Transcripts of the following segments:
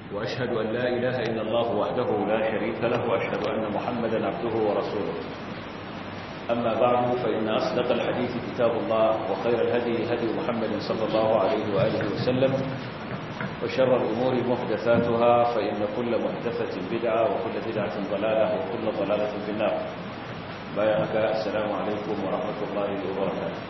وأشهد أن لا إله إلا الله وحده لا شريك له وأشهد أن محمدا عبده ورسوله أما بعد فإن أصدق الحديث كتاب الله وخير الهدي هدي محمد صلى الله عليه وآله وسلم وشر الأمور محدثاتها فإن كل محدثة بدعة وكل بدعة ضلالة وكل ضلالة في النار بايعك السلام عليكم ورحمة الله وبركاته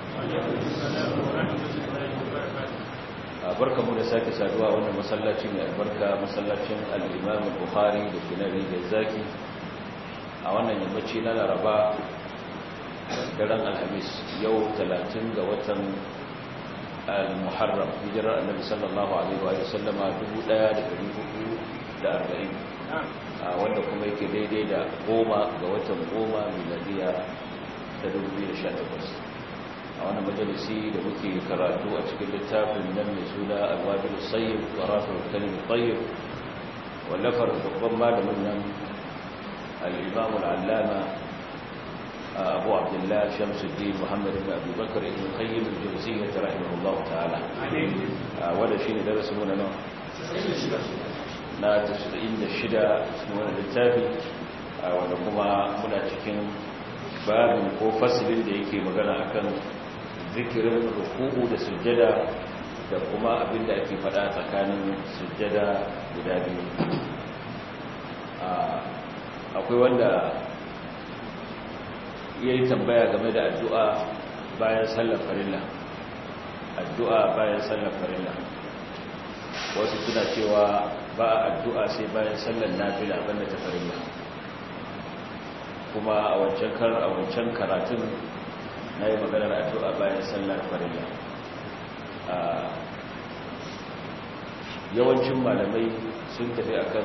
barka mu da sake saduwa wannan masallaci mai albarka masallacin al-Imam Bukhari da Kinari da Zaki a wannan yammaci na Laraba daren Alhamis yau 30 ga watan al-Muharram hijirar Annabi sallallahu alaihi wa sallama 1440 wanda kuma yake daidai da goma ga watan goma miladiya ta 2018 a wani majalisi da muke karatu a cikin littafin nan mai suna alwajin sayyid wa rafin kalim tayyib wallafar babban malamin nan al-imam al-allama abu abdullah shamsuddin muhammad ibn abi bakr ibn qayyim al-jawziyyah rahimahullah ta'ala wanda shine darasin mu na nan na 96 cikin wannan littafi wanda kuma muna cikin babin ko fasilin da yake magana akan zikirin ruku'u da sujjada da kuma abin da ake fada tsakanin sujjada guda biyu akwai wanda ya yi tambaya game da addu'a bayan sallar farilla addu'a bayan sallar farilla wasu suna cewa ba addu'a sai bayan sallar nafila banda ta farilla kuma a wancan karatun na yi maganar addu'a bayan sallar farilla yawancin malamai sun tafi akan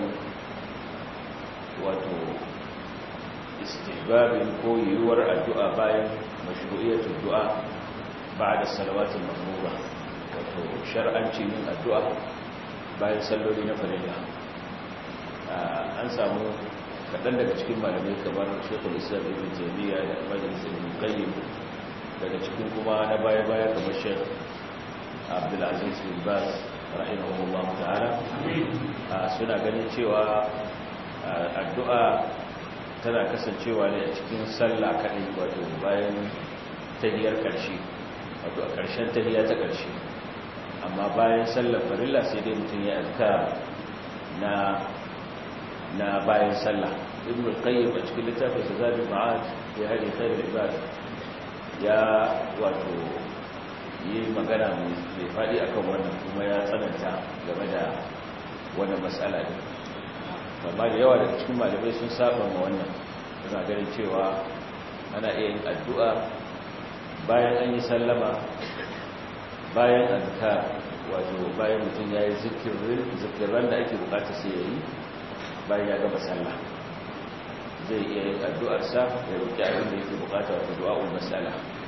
wato istihbabin ko yiwuwar addu'a bayan mashru'iyyar addu'a ba da salawatin mahmura wato shar'ancin yin addu'a bayan salloli na farilla an samu kaɗan daga cikin malamai kamar shekul islam ibn jami'a da majalisar ibn qayyim daga cikin kuma na baya-baya kamar shek abdulaziz bin bas rahimahullah ta'ala suna ganin cewa addu'a tana kasancewa ne a cikin sallah kaɗai wato bayan tahiyar ƙarshe wato a ƙarshen tahiya ta ƙarshe amma bayan sallar farilla sai dai mutum ya alka na na bayan sallah ibn al-qayyim a cikin littafin sa zabi ma'ad ya hadi khairul ibad ya wato yi magana mai faɗi akan wannan kuma ya tsananta game da wannan matsala ne amma da yawa daga cikin malamai sun saba ma wannan suna ganin cewa ana iya yin addu'a bayan an yi sallama bayan azkar wato bayan mutum ya yi zikirin da ake bukata sai ya yi bayan ya gaba sallah zai iya yin addu'arsa ya roƙi abin da yake bukata wato du'a'ul masala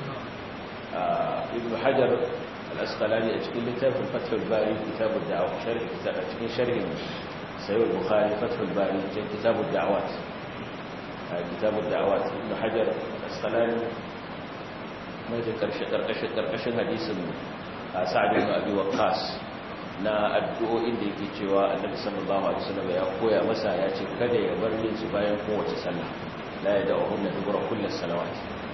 ibn hajar al-asqalani a cikin littafin fathul bari kitabud da'awa sharhi a cikin sharhin sayyid bukhari fathul bari cikin kitabud da'awat kitabud da'awat ibn hajar al-asqalani mai da karshe karkashin karkashin hadisin sa'ad ibn abi waqqas na addu'o'in da yake cewa annabi sallallahu alaihi wasallam ya koya masa ya ce kada ya bar yin su bayan kowace sallah la yad'uhunna dubura kulli salawat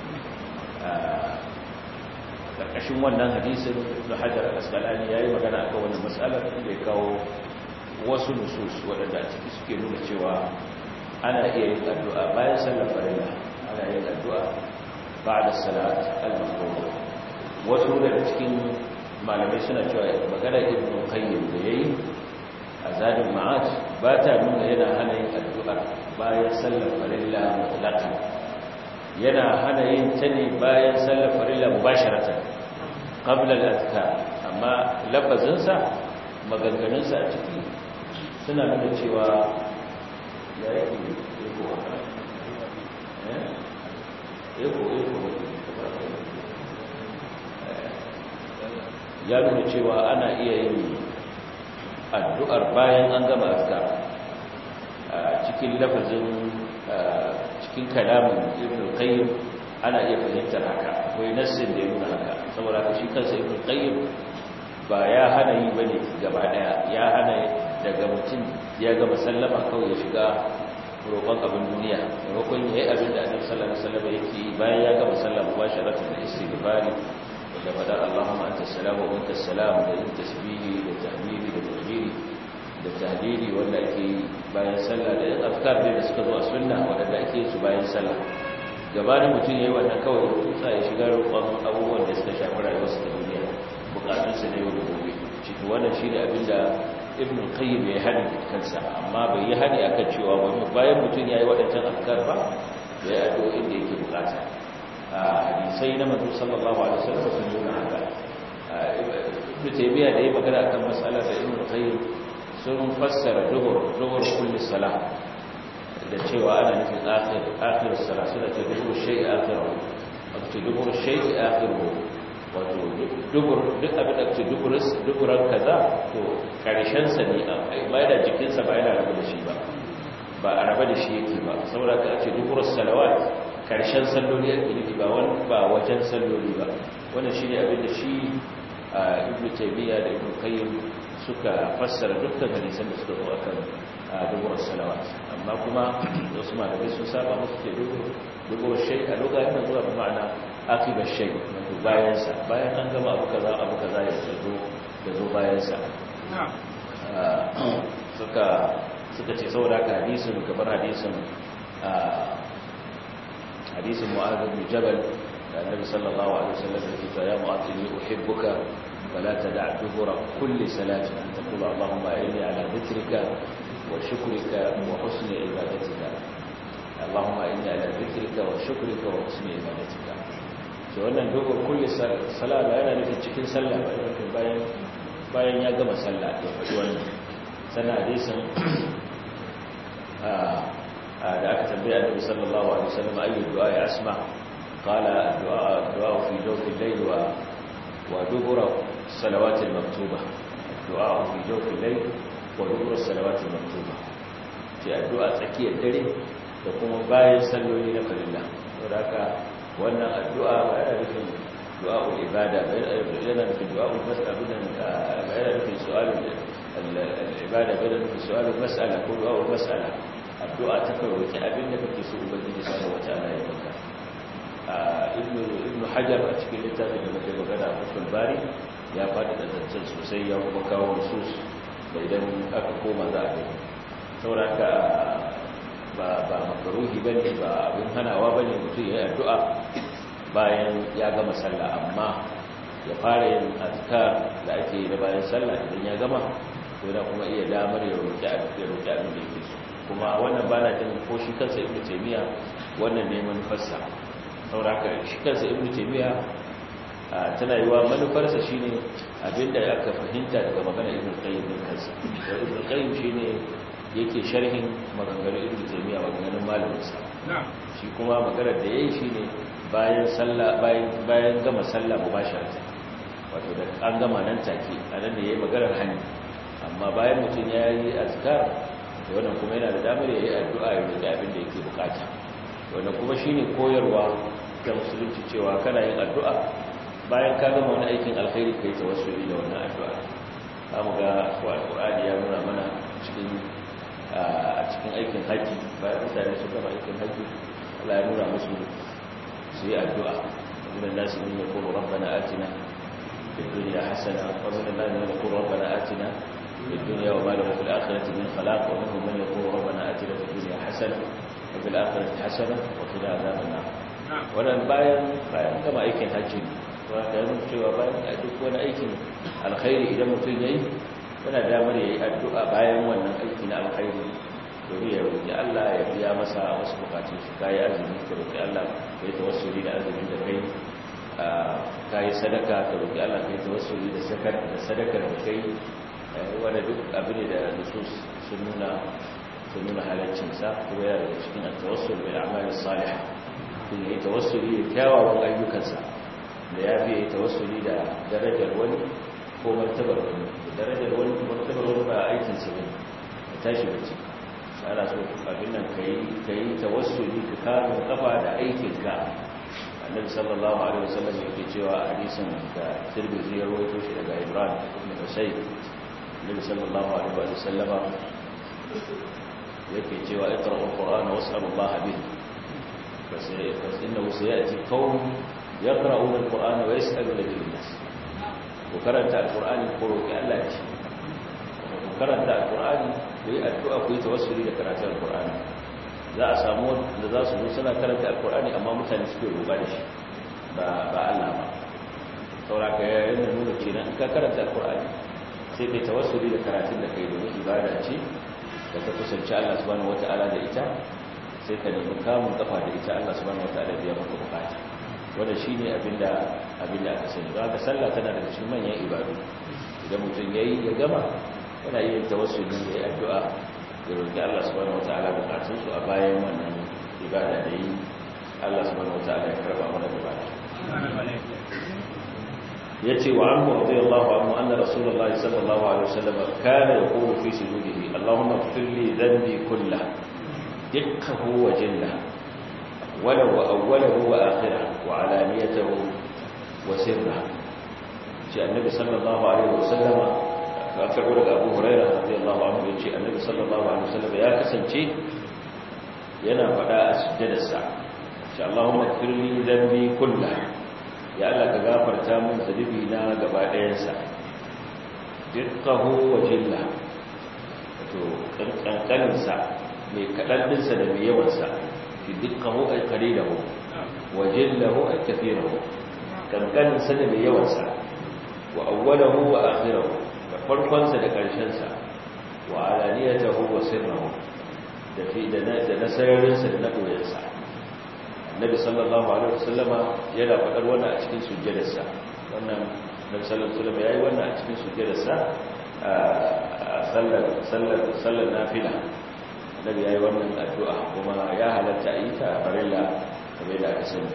karkashin wannan hadisin ibn hajar al-asqalani yayi magana akan wannan mas'alar da ya kawo wasu nusus wadanda a ciki suke nuna cewa ana iya yin addu'a bayan sallar farilla ana yin addu'a ba'da salat al-mafruḍa wasu daga cikin malamai suna cewa magana ibn qayyim da yayi azadul ma'ad ba ta nuna yana hana yin addu'a bayan sallar farilla mutlaqan yana hana yin ta ne bayan sallar farilla mubasharatan qabla al-azkar amma lafazin sa maganganun sa a ciki suna nuna cewa ya yake yako eh yako yako ya nuna cewa ana iya yin addu'ar bayan an gama azkar cikin lafazin cikin kalamin ibn qayyim ana iya fahimtar haka akwai nassin da ya nuna haka saboda haka shi kansa ibn qayyim ba ya hana yi bane gaba daya ya hana daga mutum ya gama sallama kawai ya shiga roƙon abin duniya roƙon ya yi abin da annabi sallallahu alaihi wasallam yake yi bayan ya gama sallama ba sharatu da istighfari da fadar Allahumma anta salamu wa anta salam da yin tasbihi da tahmidi da takbiri da tahlili wanda ake yi bayan sallah da yin afkar da suka zo a sunna wanda ake yi su bayan sallah gabanin mutum ya yi wannan kawai tutsa ya shiga roƙon abubuwan da suka shafi rayuwarsa da duniya bukatunsa na yau da gobe ciki wannan shi ne abin da ibn qayyim ya hadi kansa amma bai yi hadi akan cewa bayan mutum ya yi waɗancan afkar ba ya yi addu'o'in da yake bukata a hadisai na manzo sallallahu alaihi wasallam sun nuna haka ibn taymiya da ya magana akan mas'alar da ibn qayyim sun fassara dubur dubur kulli salah da cewa ana nufin akhir akhir salah suna ce dubur shay'i akhiru wato dubur shay'i akhiru wato dubur duk abin da ce duburis duburan kaza to karshen sa ne ba da jikin sa ba yana rabu da shi ba ba a rabu da shi yake ba saboda ka ce duburus salawat karshen salloli yake nufi ba wani ba wajen salloli ba wannan shine abin da shi ibnu taymiya da ibnu qayyim suka fassara dukkan hadisan da suka zo akan dubur salawat amma kuma wasu malamai sun saba musu ke dubur shay a lokacin da zuwa ma'ana akibar shay wato bayan sa bayan an gama abu kaza abu kaza ya zo da zo bayan sa suka suka ce saboda ka hadisin kamar hadisin hadisin mu'adh bin jabal da annabi sallallahu alaihi wasallam ya ce ya mu'adh inni uhibbuka فلا تدع دبر كل صلاة أن تقول اللهم إني على ذكرك وشكرك وحسن عبادتك اللهم إني على ذكرك وشكرك وحسن عبادتك wannan dogon kulle sala ba yana nufin cikin sallah ba yana bayan bayan ya gama sallah ya faɗi wannan sannan hadisin da aka tambaya annabi sallallahu alaihi wasallam ayyu du'a ya asma qala du'a du'a fi jawfi al-layl wa ودبر الصلوات المكتوبة الدعاء في جوف الليل ودبر الصلوات المكتوبة في الدعاء تكي الدري تقوم باين سلولي نفر الله وذاك وانا الدعاء بأنا بكم دعاء العبادة بأنا بكم دعاء المسألة بأنا بكم سؤال العبادة بأنا بكم سؤال المسألة كل دعاء المسألة الدعاء تكوي كأبنك في سؤال بلد سبحانه وتعالى يبقى ibn hajar a cikin littafin da muke magana a fuskul bari ya faɗi da zancen sosai ya kuma kawo nusus da idan aka koma za a gani sauraka ba ba makaruhi ba ne ba abin hanawa ba ne mutum ya yi addu'a bayan ya gama sallah amma ya fara yin azkar da ake yi da bayan sallah idan ya gama to yana kuma iya damar ya roƙi abin da yake so kuma wannan ba na jin ko shi kansa ibn taymiya wannan neman fassa sauraka shi kansa ibn taymiya tana yiwa manufarsa shine abinda aka fahimta daga magana ibn qayyim din kansa da ibn qayyim shine yake sharhin maganganun ibn taymiya maganganun malamin sa shi kuma maganar da yayi shine bayan sallah bayan bayan gama sallah mubasharatan wato da an gama nan take anan da yayi maganar hani amma bayan mutum yayi azkar to wannan kuma yana da damar yayi addu'a ya roki abin da yake bukata wannan kuma shine koyarwa ta musulunci cewa kana yin addu'a bayan ka gama wani aikin alkhairi kai tawassuli da wannan addu'a zamu ga alqur'ani ya nuna mana cikin a cikin aikin haji bayan mutane su gama aikin haji Allah ya nuna musu su yi addu'a min an-nas man yaqulu rabbana atina fid dunya hasana wa min an-nas man yaqulu rabbana atina fid dunya wa ma lahu fil akhirati min khalaq wa minhum man yaqulu rabbana atina fid dunya hasana wa fil akhirati hasana wa qina adhaban nar wannan bayan bayan gama aikin hajji wanda ya nuna cewa bayan a duk wani aikin alkhairi idan mutum ya yi yana damar ya yi addu'a bayan wannan aiki na alkhairi domin ya roƙi Allah ya biya masa wasu bukatun su kayi azumi ka roƙi Allah ka yi tawassuli da azumin da kai ka yi sadaka ka roƙi Allah ka yi tawassuli da sadakar da kai wanda duk abu ne da nusus sun nuna sun nuna halaccinsa kuma yana daga cikin tawassul bil a'malis salihah kun yi tawassuli da kyawawan ayyukansa da ya fi tawassuli da darajar wani ko martabar wani da darajar wani ko martabar wani ba aikinsa ne da tashi bace ana so abin nan ka yi tawassuli ka kama kafa da aikinka annabi sallallahu alaihi wasallam yake cewa a hadisin da tirmidhi ya rawaito shi daga ibrahim ibn husayn nabi sallallahu alaihi wa sallama yake cewa iqra'u al-qur'ana was'alu Allah bihi bas innahu sayati qawm yaqra'una al-qur'ana wa yas'aluna bihi an-nas ku karanta al-qur'ani ko roki Allah ce ku karanta al-qur'ani ku yi addu'a ku yi tawassuli da karatun al-qur'ani za a samu da za su zo suna karanta al-qur'ani amma mutane suke roƙa da shi ba ba Allah ba sauraka ya yana nuna kenan in ka karanta al-qur'ani sai kai tawassuli da karatun da kai domin ibada ce da ka kusanci Allah subhanahu wata'ala da ita sai ka nemi kamun kafa da ita Allah subhanahu wata'ala biya maka bukata wanda shine abinda abinda aka sani ba ka sallah tana daga cikin manyan ibadu idan mutum yayi ya gama yana yin tawassuli ya yi addu'a ya roki Allah subhanahu wata'ala bukatun su a bayan wannan ibada da yi Allah subhanahu wata'ala ya karba mana gaba yace wa anhu radiyallahu anhu anna rasulullahi sallallahu alaihi wasallam kana yaqulu fi sujudihi allahumma ighfir li dhanbi kullahu dukkahu wa jillahu walau awwalahu wa akhirahu wa alaniyatahu wa sirrahu shi annabi sallallahu alaihi wasallam ka karbo daga Abu Hurairah radiyallahu anhu yace annabi sallallahu alaihi wasallam ya kasance yana fada a sujjadarsa shi allahumma ighfir li dhanbi kullahu ya Allah ka gafarta min zunubi na gaba ɗayansa dukkahu wa jilla to kankaninsa mai kaɗaɗinsa da mai yawansa fi dukkahu ay qalilahu wa jillahu ay kathirahu kankaninsa da mai yawansa wa awwalahu wa akhirahu da farkonsa da ƙarshensa wa alaniyatahu wa sirrahu da fi da nasararinsa da na ɗoyarsa annabi sallallahu alaihi wasallama yana faɗar wannan a cikin sujjadarsa wannan annabi sallallahu alaihi wasallama yayi wannan a cikin sujjadarsa a sallar sallar sallar nafila annabi yayi wannan addu'a kuma ya halatta a yi ta a farilla kamar da aka sani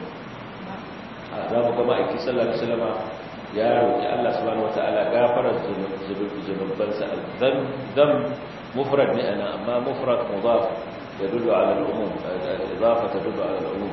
a za mu gama aiki sallallahu alaihi wasallama ya roki Allah subhanahu wataala gafarar zunubansa zan zan mufrad ne ana amma mufrad mudaf يدل على العموم الإضافة تدل على العموم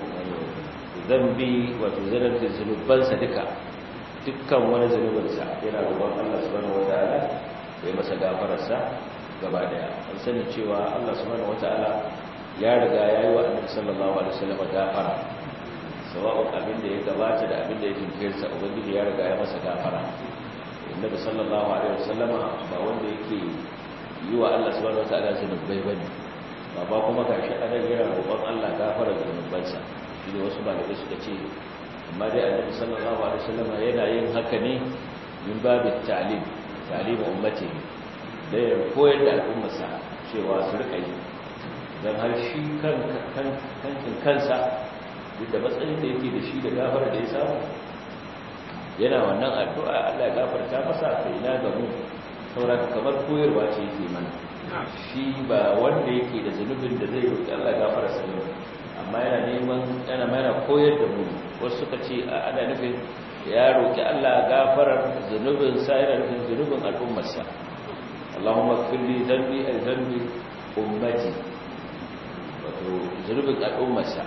ذنبي وتزلل في الذنوب سدكا dukkan wani zunubinsa yana roƙon Allah subhanahu wataala ya masa gafararsa gaba daya an sani cewa Allah subhanahu wataala ya riga yayi wa Annabi sallallahu alaihi wasallam gafara sawa'un abin da ya gabata da abin da ya jinkirta ubangiji ya riga ya masa gafara Annabi sallallahu alaihi wasallama ba wanda yake yi wa Allah subhanahu wataala zunubai bane ba kuma gashi anan yana roƙon Allah gafara zunubansa shi ne wasu malamai suka ce amma dai annabi sallallahu alaihi wasallam yana yin haka ne min babin ta'lim ta'lim ummati da ya koyar da al'ummarsa cewa su rika yi dan har shi kan kankin kansa duk da matsayin da yake da shi da gafara da ya samu yana wannan addu'a Allah ya gafarta masa sai ina ga mu saboda kamar koyarwa ce yake mana shi ba wanda yake da zunubin da zai roƙi Allah gafara sa ne amma yana neman yana mana koyar da mu wasu suka ce ana nufin ya roƙi Allah gafarar zunubin sa yana nufin zunubin al'ummar sa Allahumma ighfir li dhanbi ay dhanbi ummati wato zunubin al'ummar sa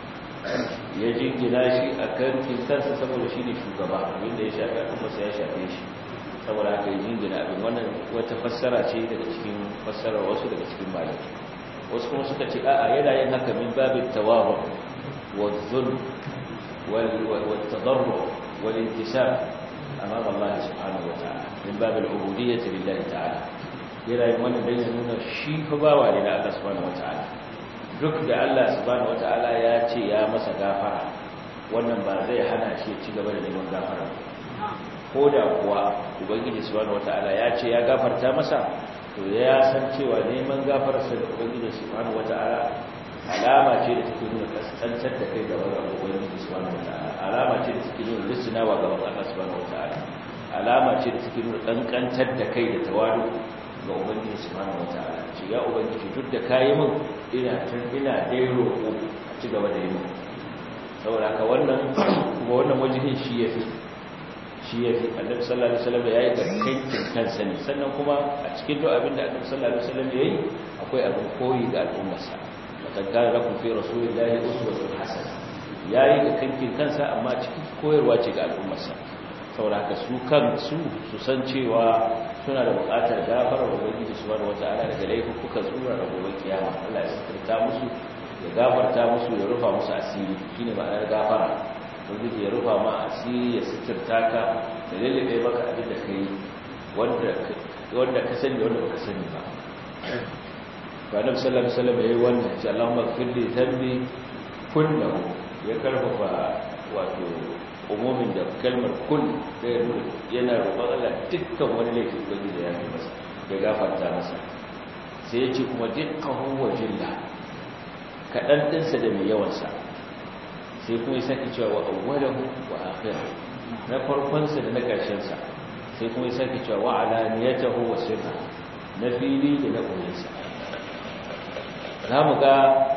ya jingina shi a kan kinsansa saboda shi ne shugaba abinda ya shafi al'ummar sa ya shafe shi saboda haka yi jingina abin wannan wata fassara ce daga cikin fassarar wasu daga cikin malaki wasu kuma suka ce a'a yana yin haka min babin tawabu wa zulm wal tadarru wal intisab amama Allah subhanahu wa ta'ala min babil ubudiyyah lillahi ta'ala yana yin wannan dan ya nuna shi fa bawa ne da Allah subhanahu wa ta'ala duk da Allah subhanahu wa ta'ala ya ce ya masa gafara wannan ba zai hana shi ci gaba da neman gafara ko da kuwa ubangiji subhanahu wataala ya ce ya gafarta masa to ya san cewa neman gafararsa da ubangiji subhanahu wataala alama ce da take nuna kaskantar da kai gaban ubangiji subhanahu wataala alama ce da take nuna risinawa gaban Allah subhanahu wataala alama ce da take nuna kankantar da kai da tawadu ga ubangiji subhanahu wataala ce ya ubangiji duk da kayi min ina tun ina dai roƙo a ci gaba da yi min saboda haka wannan kuma wannan wajihin shi yafi shi ya fi annabi sallallahu alaihi wasallam yayi ga kankin kansa ne sannan kuma a cikin duk abin da annabi sallallahu alaihi wasallam yayi akwai abin koyi ga al'ummarsa laqad kana lakum fi rasulillahi uswatun hasana yayi ga kankin kansa amma cikin koyarwa ce ga al'ummarsa saboda haka su kan su su san cewa suna da buƙatar gafarar ubangiji subhanahu wata'ala daga laifuka tsura da gobe kiyama Allah ya sirta musu ya gafarta musu ya rufa musu asiri shine ma'anar gafara ubangiji ya rufa ma asiri ya sitirta ka da lallabe maka abin da kai wanda wanda ka sani da wanda baka sani ba to annabi sallallahu alaihi wasallam yayi wannan ce Allahumma ighfir li dhanbi kullahu ya karfafa wato umumin da kalmar kull da yana roƙon Allah dukkan wani laifi ubangiji ya yi masa ya gafarta masa sai ya ce kuma dukkan wa jilla kaɗan ɗinsa da mai yawansa sai kuma ya sake cewa wa awwalahu wa akhirahu na farkonsa da na ƙarshensa sai kuma ya sake cewa wa alaniyatahu wa sirra na fili da na ƙoyinsa za mu ga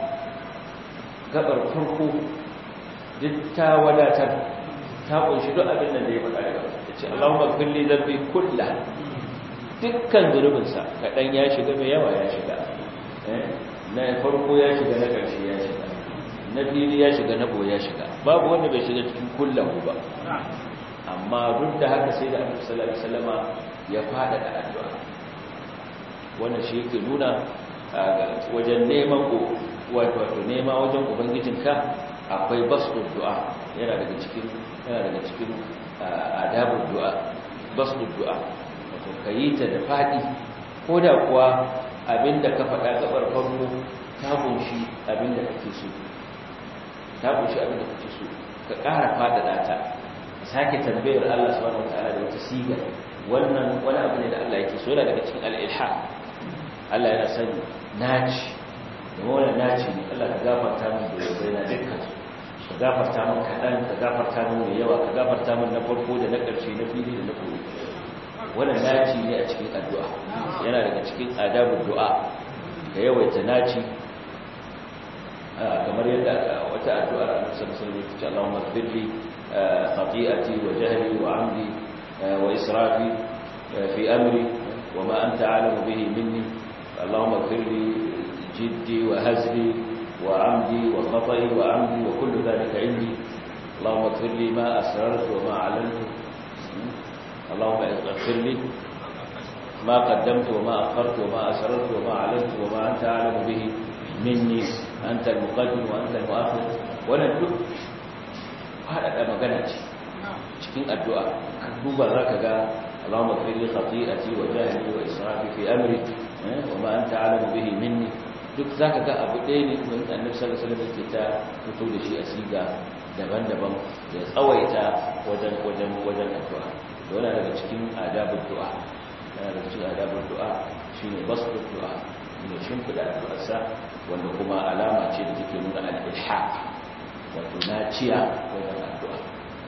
gabar farko duk ta wadatar ta kunshi duk abin da ya faɗa daga ya ce Allahumma kulli dhanbi kullah dukkan zunubinsa kaɗan ya shiga mai yawa ya shiga na farko ya shiga na ƙarshe ya shiga na fili ya shiga na boye ya shiga babu wanda bai shiga cikin kullahu ba amma duk da haka sai da Annabi sallallahu alaihi wasallama ya fada da addu'a wannan shi yake nuna wajen neman wato nema wajen ubangijinka akwai basu du'a yana daga cikin yana daga cikin adabul du'a basu du'a wato kayi ta da fadi ko da kuwa abinda ka faɗa gabar farko ta kunshi abinda kake so ta kunshi abinda kake so ka ƙara faɗaɗa ta sake tambayar Allah subhanahu wataala da wata siga wannan wani abu ne da Allah yake so yana daga cikin al-ilha Allah yana sani naci da wannan naci ne Allah ka gafarta min da yau na dukkan ka gafarta min kaɗan ka gafarta min mai yawa ka gafarta min na farko da na ƙarshe na fili da na koyi wannan naci ne a cikin addu'a yana daga cikin adabul du'a ka yawaita naci kamar yadda wata addu'ar Annabi sallallahu alaihi wasallam ta Allahumma ighfirli khati'ati wa jahli wa 'amdi wa israfi fi amri wa ma anta 'alamu bihi minni Allahumma ighfirli jiddi wa hazli wa 'amdi wa khata'i wa 'amdi wa kullu dhalika 'indi Allahumma ighfirli ma asrartu wa ma 'alantu اللهم اغفر لي ما قدمت وما أخرت وما أسررت وما أعلنت وما أنت أعلم به مني أنت المقدم وأنت المؤخر wannan duk haɗaɗa magana ce cikin addu'a ka duba za ka ga Allahumma fili khati'ati wa jahili wa israfi fi amri wa ma anta alamu bihi minni duk za ka ga abu ɗaya ne kuma annabi sallallahu alaihi wasallam yake ta fito da shi a siga daban-daban ya tsawaita wajen wajen wajen addu'a yana daga cikin adabin du'a yana daga cikin adabin du'a shine basu du'a ne shimfida addu'arsa wanda kuma alama ce da take nuna al-ilhaq wato naciya wajen addu'a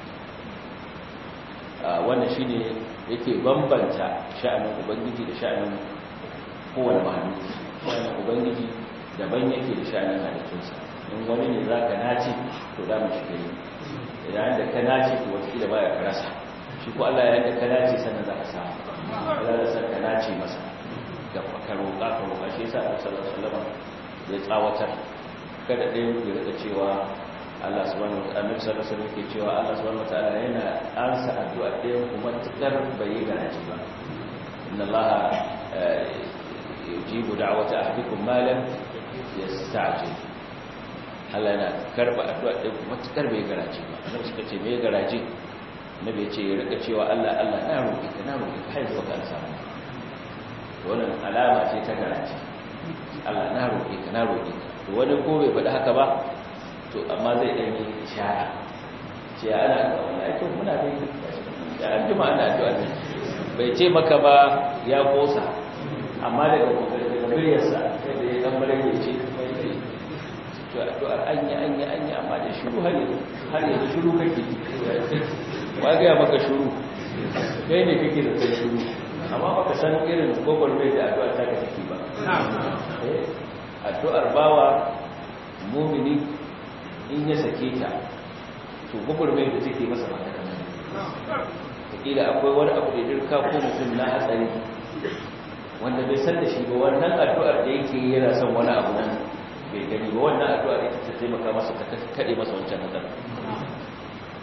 a wannan shine yake bambanta sha'anin ubangiji da sha'anin kowane mahaluki sha'anin ubangiji daban yake da sha'anin halittunsa in wani ne za ka nace to da mu shiga yi idan da ka nace to wata ba ya karasa shi ko Allah ya yanka kana ce sannan za ka samu Allah da san kana ce masa da ka roƙa ka roƙa shi yasa Annabi sallallahu alaihi wasallam ya tsawatar kada dai ya rika cewa Allah subhanahu wa ta'ala Annabi sallallahu alaihi wasallam ke cewa Allah subhanahu wa ta'ala yana ansa addu'a ɗayan kuma tukar bai yi garaji ba inna Allah yujibu da'wata ahadikum ma lam yasta'jil Allah yana karba addu'a ɗayan kuma tukar bai garaji ba Annabi suka ce me garaji nabi ya ce ya rika cewa Allah Allah na roƙi ka na roƙi ka haizuwa ka samu wannan alama ce ta garaci Allah na roƙi ka na roƙi ka to wani ko bai faɗi haka ba to amma zai ɗan yi shara ce ana ga wallahi to muna dai da an jima ana addu'a ne bai ce maka ba ya kosa amma daga daga muryarsa sai da ya dan malaka ce to addu'ar anya anya anya amma da shiru har yanzu har yanzu shiru kake ba ga maka shiru kai ne kake da kai shiru amma baka san irin gogol mai da addu'a ta kake ba addu'ar bawa mumini in ya sake ta to gogol mai da take masa ba ta kila akwai wani abu da dirka ko mutum na hatsari wanda bai san da shi ba wannan addu'ar da yake yana son wani abu nan bai gani ba wannan addu'ar ita ta taimaka masa ta kade masa wancan hatsari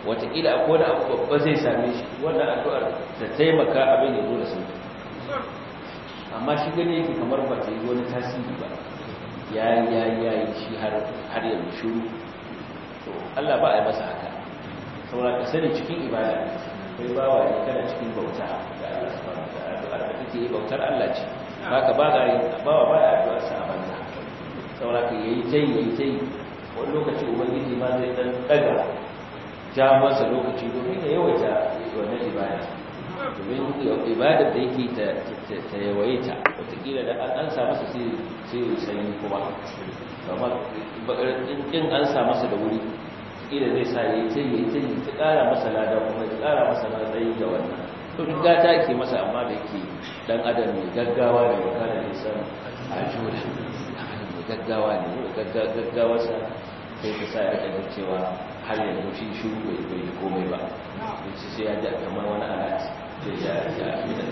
wataƙila a kowane abu babba zai same shi wannan addu'ar ta taimaka abin ya zo da sauki amma shi gani yake kamar ba ta yi wani tasiri ba ya yi ya yi ya yi shi har yanzu shuru to Allah ba a yi masa haka saboda ka sani cikin ibada kai bawa ne kana cikin bauta da Allah subhanahu wa ta'ala addu'ar da kake yi bautar Allah ce haka ba ga yi bawa ba ya addu'ar sa a banza saboda ka yayi tayi yayi tayi wani lokaci ubangiji ma zai dan daga ja masa lokaci domin ya yawaita wannan ibada domin ibadar da yake ta yawaita watakila da an sa masa sai ya sanyi kuma amma in an sa masa da wuri kila zai sa ya yi ta yi ta yi ta ƙara masa lada kuma ya ƙara masa matsayi da wannan to duk gata ke masa amma da yake dan adam mai gaggawa ne wa kana nisan a jura mai gaggawa ne gaggawarsa sai ta sa ya kaga cewa har yanzu shi shuru bai bai komai ba sai sai ya ji kamar wani alat sai ya ya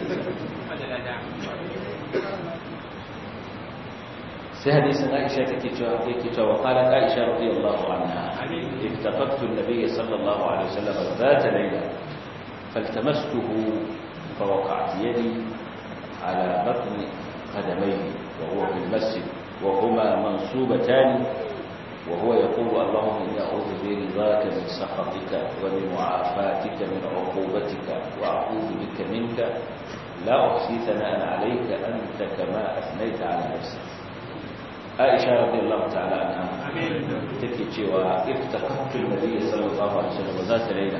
sai hadisin Aisha take cewa yake cewa qalat Aisha radiyallahu anha iftaqadtu an-nabiy sallallahu alaihi wasallam ذات ليله فالتمسته فوقعت يدي على بطن قدميه وهو في المسجد وهما منصوبتان وهو يقول اللهم إني أعوذ برضاك من سخطك وبمعافاتك من عقوبتك وأعوذ بك منك لا أحصي ثناء عليك أنت كما أثنيت على نفسك عائشة رضي الله تعالى عنها تكي cewa افتقدت النبي صلى الله عليه وسلم ذات ليلة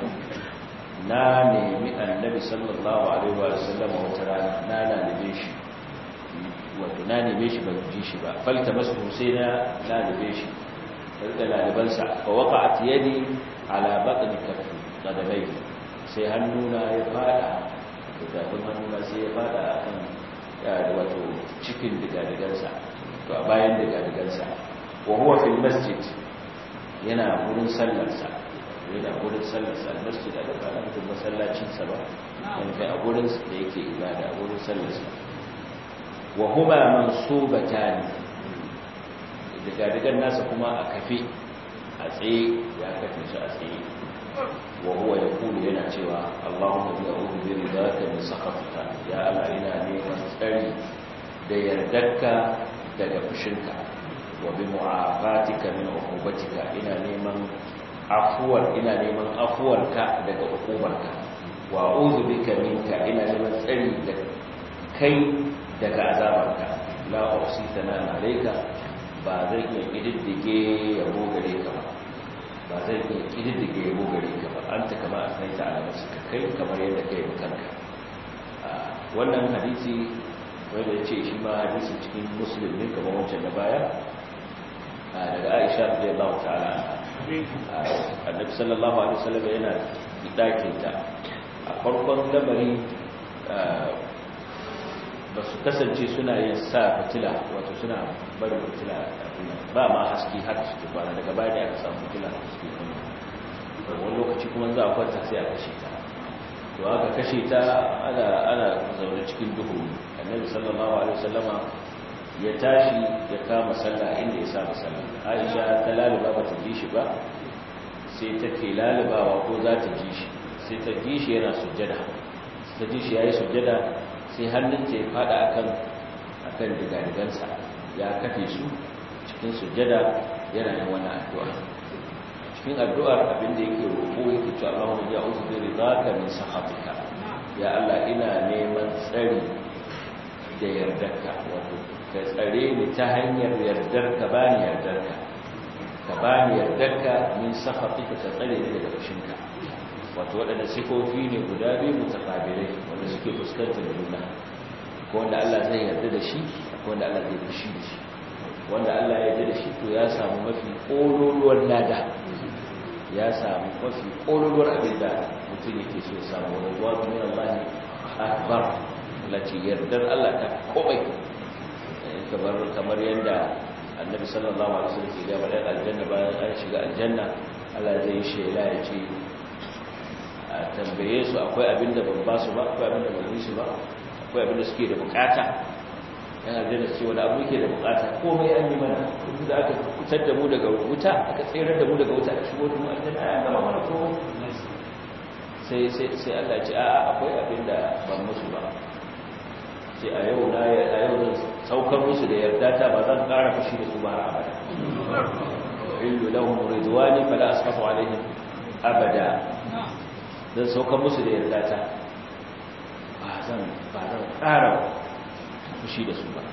na nemi annabi sallallahu alaihi wa sallam wata rana na lalibe shi wato na neme shi ban ji shi ba falta masu sai na lalibe shi da lalibansa fa waqa'at yadi ala batni kaffi qadamai sai hannuna ya fada da tafin hannuna sai ya fada akan wato cikin digadigansa to a bayan digadigansa wa huwa fil masjid yana gurin sallarsa yana gurin sallarsa masjid da ba na mutum masallacin sa ba yana a gurin da yake ibada a gurin sallarsa wa huma mansubatan digadigan nasa kuma a kafe a tsaye ya kafe shi a tsaye wa huwa yaqulu yana cewa Allahumma bi a'udhu bi ridaka min sakhatika ya Allah ina neman tsari da yardarka daga fushinka wa bi mu'afatika min uqubatika ina neman afuwar ina neman afuwarka daga uqubarka wa a'udhu bika minka ina neman tsari da kai daga azabarka la usita na alayka ba zai iya kididdige yabo gare ka ba ba zai iya kididdige yabo gare ka ba an ta kama a saita ala masu kai kamar yadda ka yi kanka wannan hadisi wanda ya ce shi ma hadisi cikin musulun ne kamar wancan na baya daga aisha da ya bawa ta'ala annabi sallallahu alaihi wasallam yana dakin ta a farkon lamari ba su kasance suna yin sa fitila wato suna barin fitila ba ma haske haka suke kwana daga baya da aka samu fitila haske kuma wani lokaci kuma za a kwanta sai a kashe ta to aka kashe ta ana ana zaune cikin duhu annabi sallallahu alaihi wasallama ya tashi ya kama sallah inda ya saba sallah aisha ta laluba ba ta ji shi ba sai take lalubawa ko za ta ji shi sai ta ji shi yana sujjada ta ji shi yayi sujjada sai hannunta ya fada akan akan digadigansa ya kafe su cikin sujjada yana yin wani addu'a cikin addu'ar abinda yake roƙo yake cewa Allahumma ya uzu bi ridaka min sakhatika ya Allah ina neman tsari da yardarka wato ka tsare ni ta hanyar yardarka bani yardarka ka bani yardarka min sakhatika ka tsare ni daga fushinka wato waɗanda sifofi ne guda biyu mutakabirai wanda suke fuskantar juna ko wanda Allah zai yarda da shi ko wanda Allah zai fushi da shi wanda Allah ya yarda da shi to ya samu mafi ƙololuwar lada ya samu mafi ƙololuwar abin da mutum yake so ya samu wani ruwa min Allah akbar lati yardar Allah ta komai kamar kamar yanda annabi sallallahu alaihi wasallam ya ga bayan aljanna bayan an shiga aljanna Allah zai shela ya ce a tambaye su akwai abin da ban ba su ba akwai abin da ban yi su ba akwai abin da suke da bukata yan aljanna su ce wani abu yake da bukata komai an yi mana duk da aka kutar da mu daga wuta aka tsere da mu daga wuta a shigo da mu aljanna ya gama mana komai sai sai sai Allah ce a'a akwai abin da ban musu ba sai a yau na a yau zan saukar musu da yarda ta ba zan ƙara fushi da su ba har abada illu lahum ridwani fala asqatu alaihim abada zan saukar musu da yarda ta ba zan ba zan ƙara fushi da su ba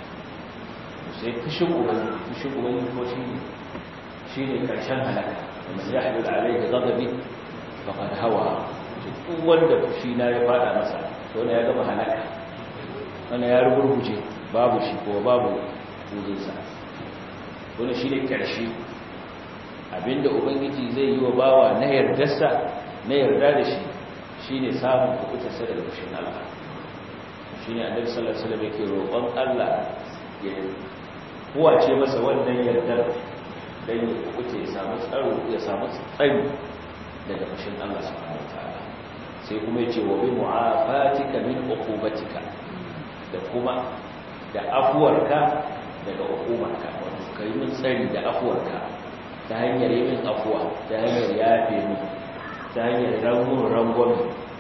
sai fushin ubangiji fushin ubangiji ko shi shi ne ƙarshen halaka wanda ya haɗu da alaihi ghadabi faqad hawa duk wanda fushi na ya fada masa to ne ya gama halaka wanda ya rugurguje babu shi ko babu wujinsa wani shi ne ƙarshe abinda ubangiji zai yi wa bawa na yardarsa na yarda da shi shi ne samun kubutarsa daga fushin Allah shi ne annabi sallallahu alaihi wasallam yake roƙon Allah ya kuwace masa wannan yardar dan ya kubuce ya samu tsaro ya samu tsari daga fushin Allah subhanahu wataala sai kuma yace wa bi mu'afatika min uqubatika da kuma da afuwarka daga uqubarka wato kai min tsari da afuwarka ta hanyar yin afuwa ta hanyar yafe mu ta hanyar rangon rangon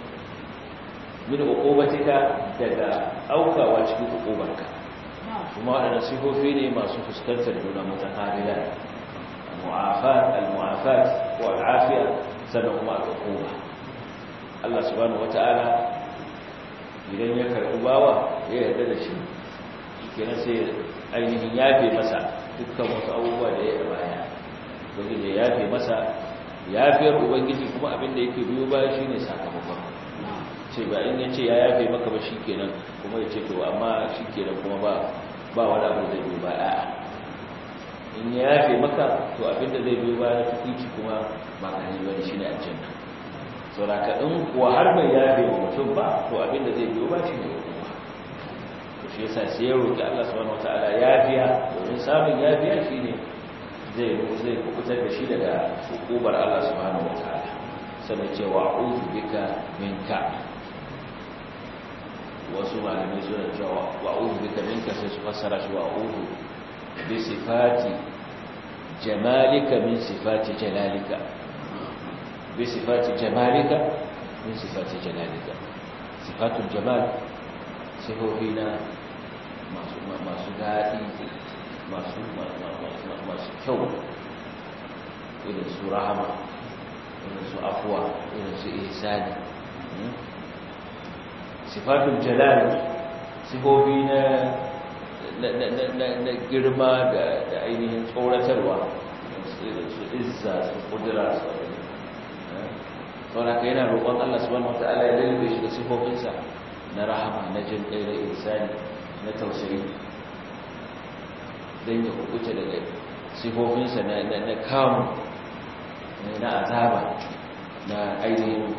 min uqubatika daga aukawa cikin uqubarka kuma waɗannan sifofi ne masu fuskantar juna mutakarila al-mu'afat al-mu'afat wa al-afiya sannan kuma al-uquba Allah subhanahu wata'ala idan ya karɓi bawa ya yarda da shi kenan sai ainihin yafe masa dukkan wasu abubuwa da ya yi baya ubangiji ya yafe masa yafiyar ubangiji kuma abin da yake biyo baya shine sakamakon ce ba in yace ya yafe maka ba shikenan kuma ya ce to amma shikenan kuma ba ba wani abu zai biyo ba a'a in ya yafe maka to abin da zai biyo ba na tukici kuma ba ka ne bane shine aljanna saboda in kuwa har bai yafe wa mutum ba to abin da zai biyo ba shine hukuma to shi yasa sai ya roki Allah subhanahu wataala yafiya domin samun yafiya shine zai zai kubutar da shi daga hukumar Allah subhanahu wataala sannan ce wa a'udhu bika minka wasu malamai suna cewa wa a'udhu bika minka sai su fassara shi wa a'udhu bi sifati jamalika min sifati jalalika bi sifati jamalika min sifati jalalika sifatul jamal sifofi na masu masu daɗi masu masu kyau irin su rahama irin su afuwa irin su ihsani sifatul jalal sifofi na na girma da ainihin tsoratarwa irin su izza su kudura su sauraka yana roƙon Allah subhanahu wata'ala ya lalube shi da sifofinsa na rahama na jin ɗaya da ihsani na tausayi don ya kukuce daga sifofinsa na kamun na azaba na ainihin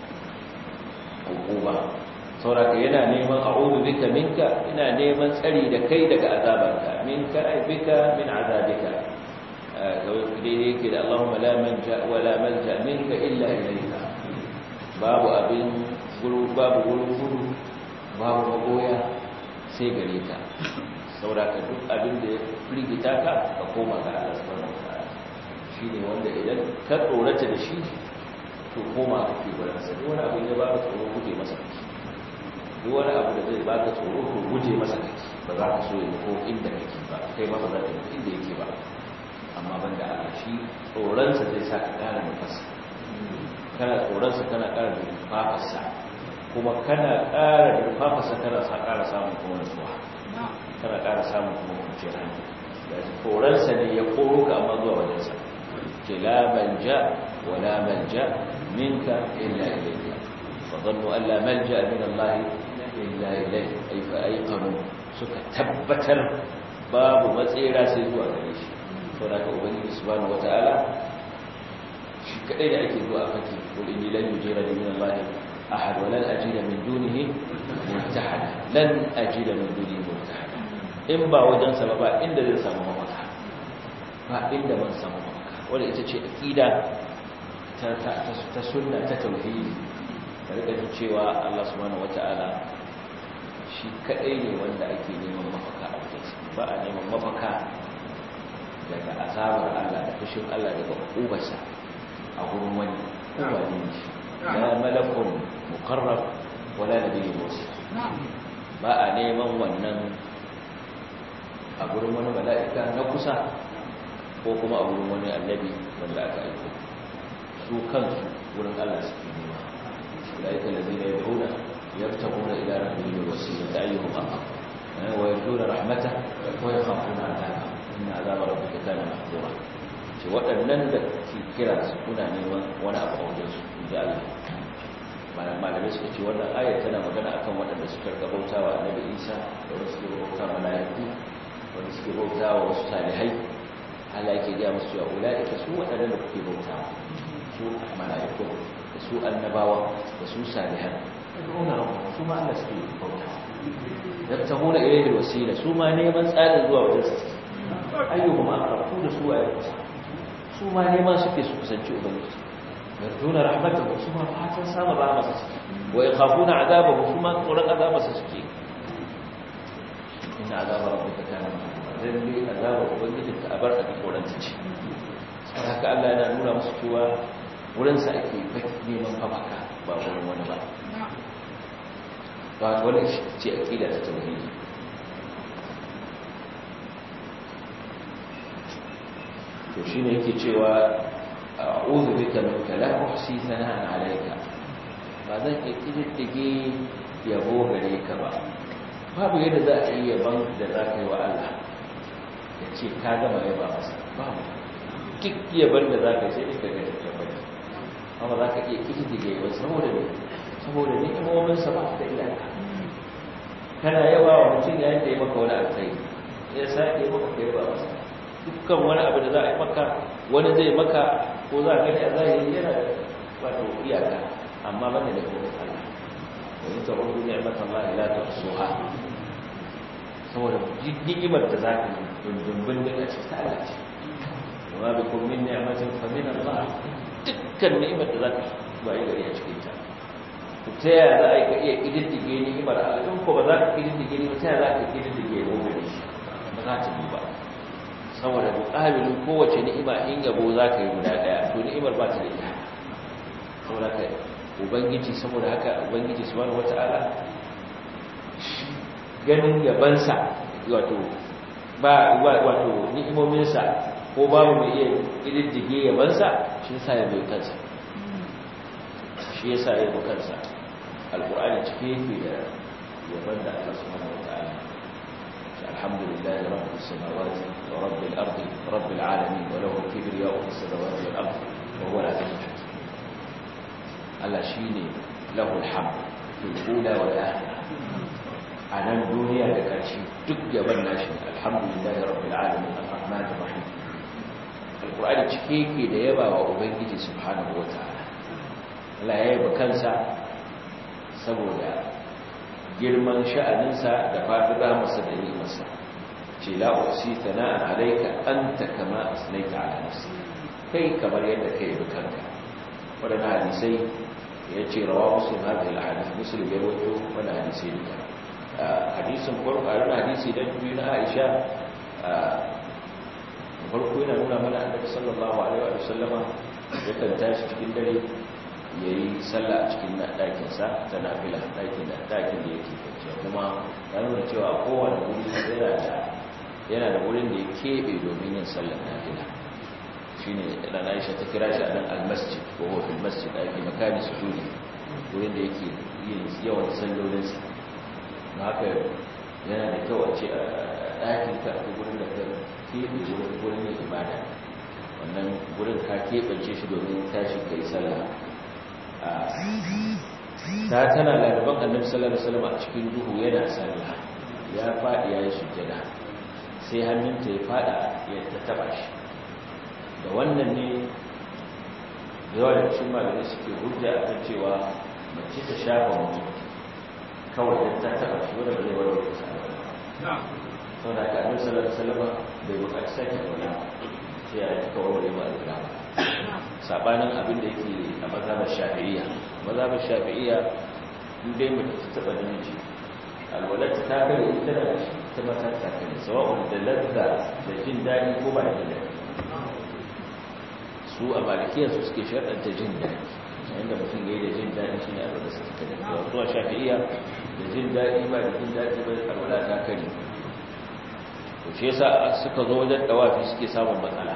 hukuma sauraka yana neman a'udu bika minka ina neman tsari da kai daga azabanka minka ai bika min azabika kawai daidai yake da Allahumma la manja wa la manja minka illa ilayka babu abin guru babu guru guru babu magoya sai gare ka sauraka duk abin da ya firgita ka ka koma ga Allah subhanahu wataala shine wanda idan ka tsorata da shi to koma ka ke gurin sa wani abu ne ba ka tsoro guje masa kake duk wani abu da zai baka tsoro to guje masa kake ba za ka so ya ko inda kake ba kai ma ba za ka yi inda yake ba amma banda Allah shi tsoronsa zai sa ka ƙara nufasa kana tsoronsa kana ƙara nufafarsa kuma kana ƙara nufafarsa kana sa ƙara samun kuma nutsuwa kana ƙara samun kuma kwanciyar hankali da tsoronsa ne ya koro ka amma zuwa wajensa ce la manja wa la manja minka illa ilayka fa dhannu an la manja min Allah illa ilayka ay fa ayqanu suka tabbatar babu matsira sai zuwa gare shi saboda ka ubangiji subhanahu wataala shi kadai da ake zuwa fake wurin yi lan yujira min Allah ahad wa lan ajida min dunihi multahada lan ajida min dunihi multahada in ba wajen sa ba inda zai samu mafaka ba inda ban samu mafaka wanda ita ce aqida ta ta ta sunna ta tauhidi da rika jin cewa Allah subhanahu wataala shi kadai ne wanda ake neman mafaka a wajen ba a neman mafaka daga azabar Allah da fushin Allah daga ubarsa a gurin wani kowane ne shi la malakun muqarrab wala nabiyyun mursal ba a neman wannan a gurin wani mala'ika na kusa ko kuma a gurin wani annabi wanda aka aiko su kansu wurin Allah suke nema mala'ika lazina yad'una yabtaguna ila rabbihim wasila ayyuhum aqrab wa yarjuna rahmatah wa yakhafuna 'adabah inna 'adaba rabbika kana mahdura ce waɗannan da ke kira su kuna neman wani abu a wajen su inji Allah malamai suka ce wannan ayar tana magana akan waɗanda suka ga bautawa annabi Isa da wasu suke bauta mala'iku wanda suke bautawa wasu salihai Allah yake ga musu cewa ulaika su waɗanda da kuke bautawa su mala'iku da su annabawa da su salihan yad'una rabbahum su ma Allah suke bautawa yabtahuna ilayhi alwasila su ma neman tsarin zuwa wajen su ayyuhum aqrab da su waye kusa su ma neman suke su kusanci ubangiji yarjuna rahmatahu su ma fatan samun rahmasa suke wa yakhafuna adabahu su ma tsoron azabarsa suke inna azaba rabbika kana mahzura lalle azaba ubangiji ta abar a tsoron ta ce saboda haka Allah yana nuna musu cewa wurin sa ake neman fafaka ba wurin wani ba ba wani ce aqida ta tauhidi to shine yake cewa a'udhu bika minka la uhsi thana'an 'alayka ba zan iya kididdige yabo gare ka ba babu yadda za a yi yaban da za ka yi wa Allah ya ce ka gama yaba masa babu duk yaban da za ka yi sai ka ga yaban amma za ka iya kididdige yaban saboda ne saboda ni'imominsa ba da iyaka kana yaba wa mutum yayin da ya maka wani alkhairi ya sa ya maka kai ba masa dukkan wani abu da za a yi maka wani zai maka ko za a gani a zahiri yana da wato iyaka amma bane da kuma Allah wani ta rubu ni'matan Allah la tuhsuha saboda ni'imar da za ka yi dundun da ce ta Allah ce wa bi kun min ni'matin fa min Allah dukkan ni'imar da za ka ba yi gari a cikin ta ku ta yaya za a yi ka iya kididdige ni'imar Allah in ko ba za ka kididdige ni ba ta yaya za ka kididdige ko gari ba za ta duba saboda muƙabilin kowace ni'ima in yabo za ka yi guda ɗaya to ni'imar ba ta da iya saboda ka ubangiji saboda haka ubangiji subhanahu wata'ala ganin yabansa wato ba wato ni'imominsa ko babu mai iya ƙididdige yabansa shi yasa ya bai kansa shi yasa ya bai kansa alƙur'ani cike yake da yaban da Allah subhanahu wata'ala الحمد لله رب السماوات ورب الأرض رب العالمين وله الكبرياء في السماوات والأرض وهو العزيز الحكيم ألا شيني له الحمد في الأولى والآخرة على الدنيا لكاشي تك بالناشي الحمد لله رب العالمين الرحمن الرحيم القرآن تشكيكي ليبا وأبنجي سبحانه وتعالى لا يبا كنسا سبولا girman sha'aninsa da faɗiɗa masa da yi masa ce la'usi sana'an alaika an ta kama asinaita ala nafsi kai kamar yadda kai yi kanka waɗanda hadisai ya ce rawa musulun hadisai da hadis musulun ya wato wani hadisai duka hadisin farko a rana hadisi don biyu na aisha farko yana nuna mana annabi sallallahu alaihi wa sallama yakan tashi cikin dare ya yi sallah a cikin ɗakinsa ta nafila ɗakin da ɗakin da yake kwanciya kuma ya nuna cewa kowane wuri yana da wurin da ya keɓe domin yin sallar nafila shi ne ɗan aisha ta kira shi a nan almasjid ko hofin masjid a yake makani su juri wurin da yake yin yawan sallolinsa na haka yana da kyau a ce a ɗakin ka a wurin da ka keɓe wurin yin ibada wannan wurin ka keɓance shi domin tashi ka yi sallah ta tana laraban annabi sallallahu alaihi wasallam a cikin duhu yana sallah ya fadi yayin sujjada sai hannunta ya fada ya taba shi da wannan ne yawa da cikin malamai suke hujja akan cewa mace ta shafa mutum kawai da ta taba shi wanda zai warware ta sallah sau da aka annabi sallallahu alaihi wasallam bai buƙaci sake wala sai ya yi kawai warware ma alƙur'ani sabanin abin da yake a mazhabar shafi'iyya mazhabar shafi'iyya in dai mutum ta taba namiji alwalata ta kare ita da ta mata ta kare sawa'un da ladda da jin daɗi ko ba da daɗi su a malikiya su suke sharɗanta jin daɗi yadda mutum ya yi da jin daɗi shi ne alwala su ta da wasu a shafi'iya da jin daɗi ba da jin daɗi ba alwala ta kare to shi yasa suka zo wajen dawafi suke samun matsala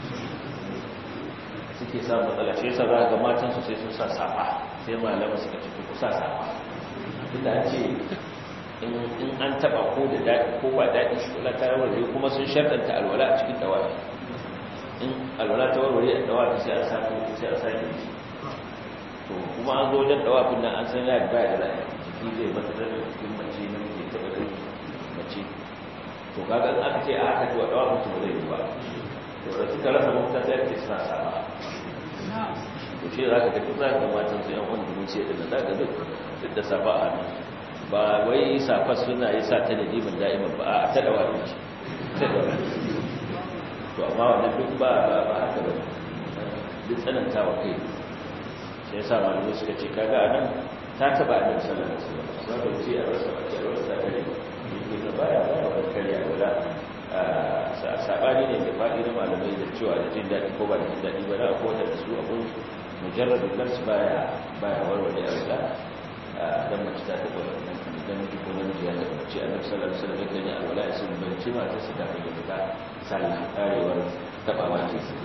suke samun matsala shi yasa za ga matan su sai sun sa safa sai malama suka ce ku sa safa tunda an ce in an taba ko da daɗi ko ba daɗi shi kula ta warware kuma sun sharɗanta alwala a cikin dawafi in alwala ta warware a dawafi sai a sake sai a sake shi to kuma an zo wajen dawafin nan an san ya da baya da jiki zai mata da cikin mace na muke taɓa da mace to kaga in aka ce a haka to a dawafin su ba zai yi ba to da suka rasa mafita sai ake suna sama to shi za ka ga duk za ka matan su yan wanda mun ce da za ka duk duk da safa a hannu ba wai safa suna yi sa ta da dimin da'iman ba a ta dawa ne ta dawa to amma wannan duk ba ba haka ba duk tsananta wa kai sai yasa malamai suka ce kaga anan ta taba annabi sallallahu alaihi wasallam ba ce a rasa ba ce a rasa ta ne yake baya baya wani karya wala sabani ne da faɗi na malamai da cewa da jin daɗi ko ba da jin daɗi ba na akwai da su abun mujarrabin kansu baya baya warware a wula dan mace ta taɓa wannan idan miji ko namiji ya taɓa mace a nafsar da sallar yakan yi alwala ya sun banci mata su kafin ya fita sallah karewar taɓawa ke su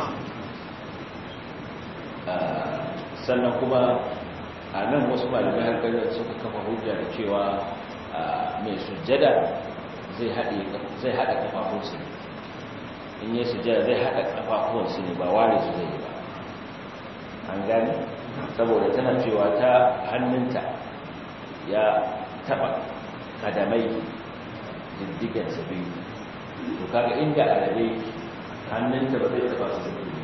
sannan kuma a nan wasu malamai har suka kafa hujja da cewa mai sujjada zai haɗa ƙafafunsu ne in yi sujjada zai haɗa ƙafafunsu ne ba ware su zai yi ba an gani saboda tana cewa ta hannunta ya taɓa kadamai diddigansa biyu to kaga inda alabe hannunta ba zai taɓa su biyu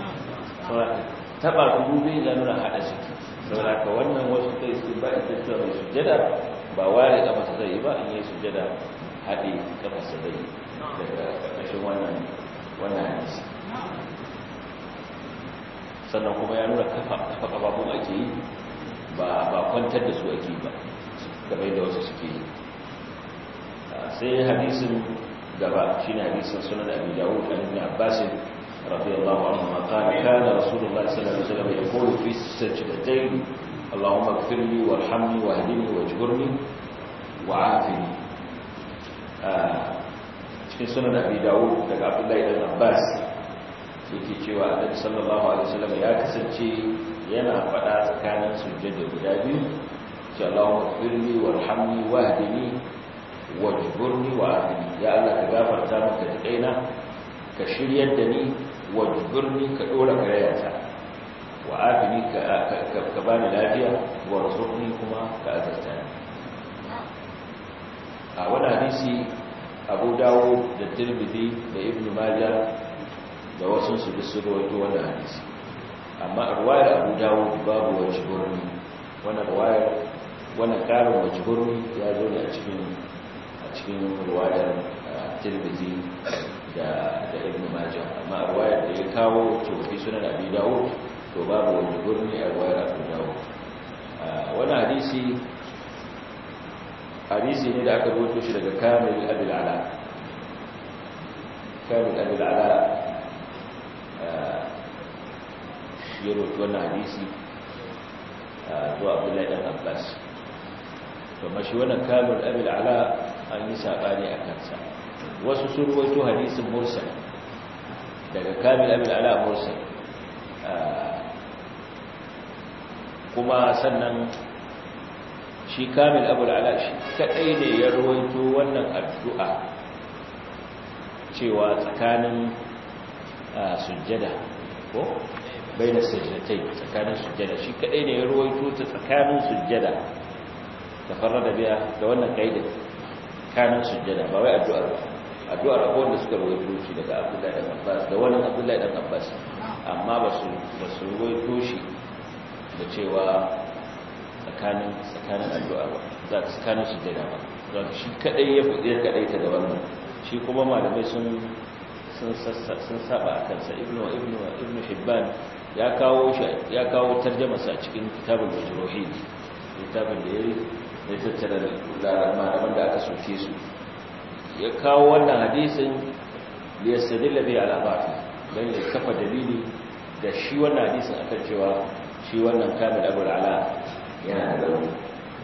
taɓa su biyu ya nuna haɗa ciki saboda ka wannan wasu kai su ba ita cewa mai sujjada ba ware ƙafa zai yi ba in yi sujjada haɗe kafarsa zai daga ƙarƙashin wannan wannan hadisi sannan kuma ya nuna kafa kafa kafafun ake yi ba ba kwantar da su ake yi ba gabai da wasu suke yi sai hadisin gaba shine hadisin sunan abi dawud an ibn abbas radiyallahu anhu ma qala kana rasulullah sallallahu alaihi wasallam yaqulu fi sajdatayn اللهم اغفر لي وارحمني واهدني واجبرني وعافني cikin sunan abi dawud daga abdullahi dan abbas yake cewa annabi sallallahu alaihi wasallam ya kasance yana faɗa tsakanin sujjada guda biyu ce Allahumma firli warhamni wahdini wajburni wa'afini ya Allah ka gafarta min ka tsaina ka shiryar da ni wajburni ka dora karayata wa'afini ka ka bani lafiya warzuqni kuma ka azarta ni a wani hadisi abu dawo da tirmidhi da ibn majah da wasu su da su rawaito wannan hadisi amma a ruwayar abu dawo babu wajburni wannan ruwayar wannan karin wajburni ya zo ne a cikin a cikin ruwayar tirmidhi da da ibn majah amma a ruwayar da ya kawo to fi sunan abi dawo to babu wajburni a ruwayar abu dawo wannan hadisi hadisi ne da aka rubuto shi daga kamil abil ala kamil abil ala shi ya rubuto wannan hadisi zuwa abdullahi dan abbas to mashi wannan kamil abil ala an yi sabani a kansa wasu sun rubuto hadisin mursal daga kamil abil ala mursal kuma sannan shi kamil abu ala shi kadai ne ya rawaito wannan addu'a cewa tsakanin sujjada ko baina sajdatai tsakanin sujjada shi kadai ne ya rawaito ta tsakanin sujjada ta farrada biya da wannan kaidin tsakanin sujjada ba wai addu'ar ba addu'ar akwai wanda suka rawaito shi daga abdullahi dan abbas da wannan abdullahi dan abbas amma ba su ba su rawaito shi da cewa tsakanin tsakanin addu'a ba za ka tsakanin sujjada ba za ka shi kadai ya fi ya kadai ta da wannan shi kuma malamai sun sun sun saba a kansa ibnu ibnu ibnu hibban ya kawo shi ya kawo tarjuma sa cikin kitabul majruhin kitabun da yayi da tattara da malaman da aka soke su ya kawo wannan hadisin li yastadilla bi ala bafi dan ya kafa dalili da shi wannan hadisin akan cewa shi wannan kamil abul ala yana da rauni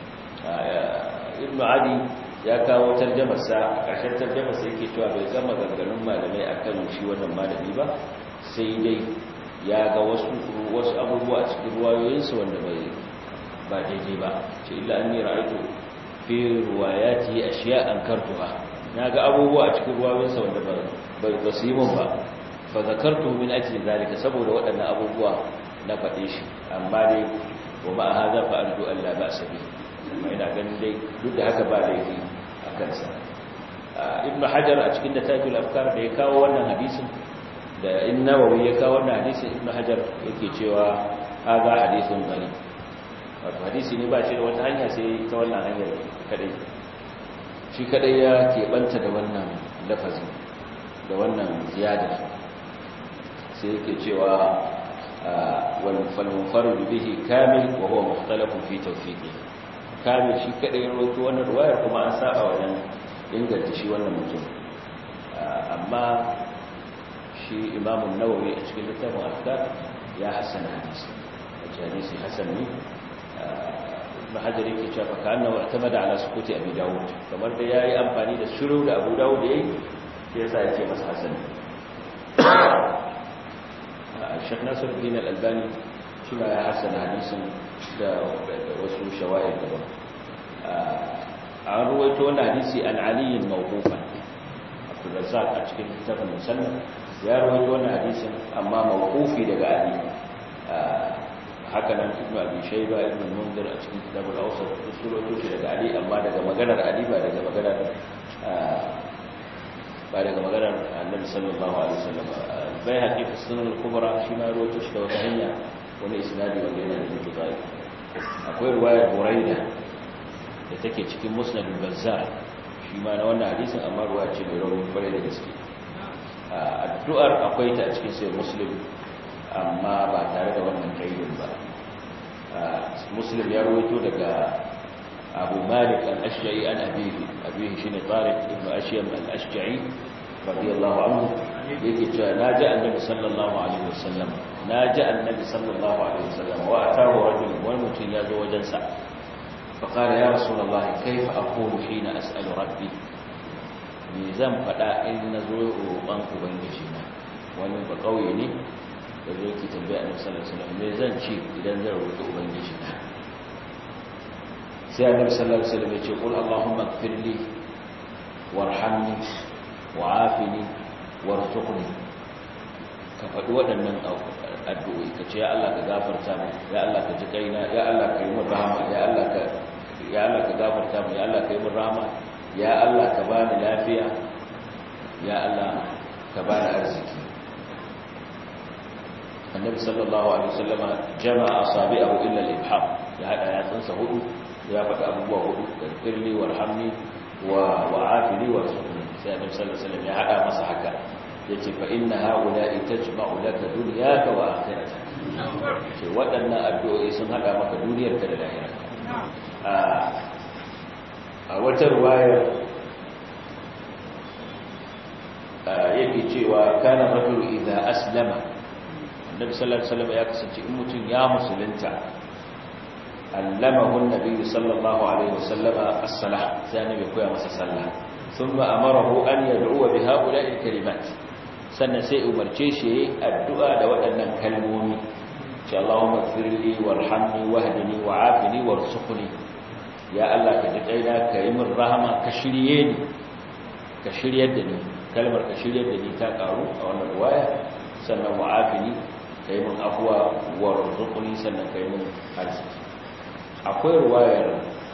ibnu adi ya kawo tarjamarsa ƙarshen tarjamarsa yake cewa bai gama ganganun malamai akan shi wannan malami ba sai dai ya ga wasu wasu abubuwa a cikin ruwayoyinsa wanda bai ba daidai ba ce illa an yi ra'aitu fi ruwayati ashiya an kartuha na ga abubuwa a cikin ruwayoyinsa wanda bai ba su yi mun ba fa zakartu min ajli zalika saboda waɗannan abubuwa na faɗe shi amma dai wa ma hadha fa arju an la ba'sa bi ina ganin dai duk da haka ba laifi a kansa ibnu hajar a cikin da tajul afkar da ya kawo wannan hadisin da in nawawi ya kawo wannan hadisin ibnu hajar yake cewa hadha hadithun gharib wato hadisi ne ba shi da wata hanya sai ta wannan hanyar kadai shi kadai ya keɓanta da wannan lafazin da wannan ziyadar sai yake cewa falmunfaru bihi kamil wa huwa mukhtalafun fi tawfiqi kamil shi kadai ya rawaito wannan ruwayar kuma an saba wajen inganta shi wannan mutum amma shi imamun nawawi a cikin littafin afkar ya hassana hadisi hadisi hasan ne ibn hajar yake cewa fa kana wa tamada ala sukuti abi dawud kamar da yayi amfani da shiru da abu dawud yayi sai yasa yake masa hasan Sheikh Nasiruddin Al-Albani shi ma ya hasan hadisin da wasu shawahid daban an ruwaito wannan hadisi an Ali mawqufan Abdul Razzaq a cikin kitabun musannaf ya ruwaito wannan hadisin amma mawqufi daga Ali haka nan ibn abi shayba ibn mundir a cikin kitabul awsat usulotu shi daga ali amma daga maganar ali ba daga maganar ba daga maganar annabi sallallahu alaihi wasallam bai haƙiƙa sunan al-kubra shi ma rawaito shi da wata hanya wani isnadi wanda yana da mutubai akwai riwayar buraida da take cikin musnad al-bazzar shi ma na wannan hadisin amma ruwa ce mai rauni kwarai da gaske addu'ar akwai ta a cikin sai muslim amma ba tare da wannan kaidin ba muslim ya rawaito daga abu malik al-ashja'i an abihi abihi shine tariq ibn ashyam al-ashja'i radiyallahu anhu yake cewa naji annabi sallallahu alaihi wasallam naji annabi sallallahu alaihi wasallam wa atahu rajul wal mutun yazo wajen sa fa qala ya rasulullah kayfa aqulu hina as'alu rabbi me zan fada in nazo roƙon ubangiji na wani ba kauye ne da zai ki tambaya annabi sallallahu alaihi wasallam me zan ci idan zan roƙi ubangiji na sai annabi sallallahu alaihi wasallam ya ce qul allahumma ighfirli warhamni wa'afini warzuqni ka faɗi waɗannan addu'o'i ka ce ya Allah ka gafarta mu ya Allah ka ji kaina ya Allah ka yi min rahama ya Allah ka ya Allah ka gafarta mu ya Allah ka yi min rahama ya Allah ka bani lafiya ya Allah ka bani arziki annabi sallallahu alaihi wasallama jama'a asabi'ahu illa al-ibham ya hada yatsunsa hudu ya faɗi abubuwa hudu firli warhamni wa wa'afini warzuqni sai annabi sallallahu alaihi wasallam ya hada masa haka yace fa inna haula'i tajma'u laka dunyaka wa akhiratak ce waɗannan addu'o'i sun hada maka duniyarka da lahirarka a wata ruwayar yake cewa kana rajulu idza aslama annabi sallallahu alaihi wasallam ya kasance in mutum ya musulunta allamahu annabi sallallahu alaihi wasallam as-salah sai annabi koya masa sallah thumma amarahu an yad'u bi ha'ula'i kalimat sannan sai umarce shi addu'a da waɗannan kalmomi insha Allahumma ighfirli warhamni wahdini wa'afini warzuqni ya Allah ka ji kaina ka yi min rahama ka shirye ni ka shiryar da ni kalmar ka shiryar da ni ta karu a wannan riwaya sannan wa'afini ka yi min afuwa warzuqni sannan ka yi min arziki akwai riwayar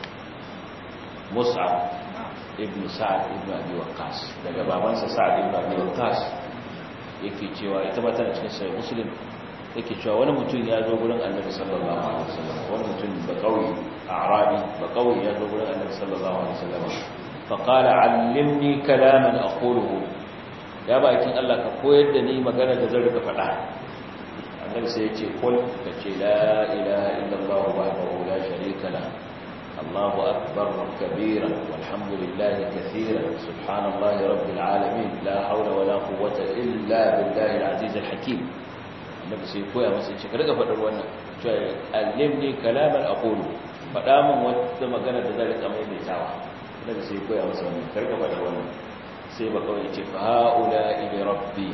Mus'ab ibn Sa'ad ibn Abi Waqqas daga babansa Sa'ad ibn Abi Waqqas yake cewa ita ba tana cikin sahih Muslim yake cewa wani mutum ya zo gurin Annabi sallallahu alaihi wasallam wani mutum ba kauye a'rabi ba kauye ya zo gurin Annabi sallallahu alaihi wasallam fa qala 'allimni kalaman aquluhu ya bakin Allah ka koyar da ni magana da zan rika faɗa Annabi sai ya ce kul ka ce la ilaha illallah wahdahu la sharika lahu الله أكبر كبيرا والحمد لله كثيرا سبحان الله رب العالمين لا حول ولا قوة إلا بالله العزيز الحكيم النبي سيكويا مسيح شكرا فدر وانا cewa allimni kalaman aqulu faɗa min wata magana da zai rika maimaitawa daga sai koya masa wannan karka faɗa wannan sai ba kawai ce fa haula ila rabbi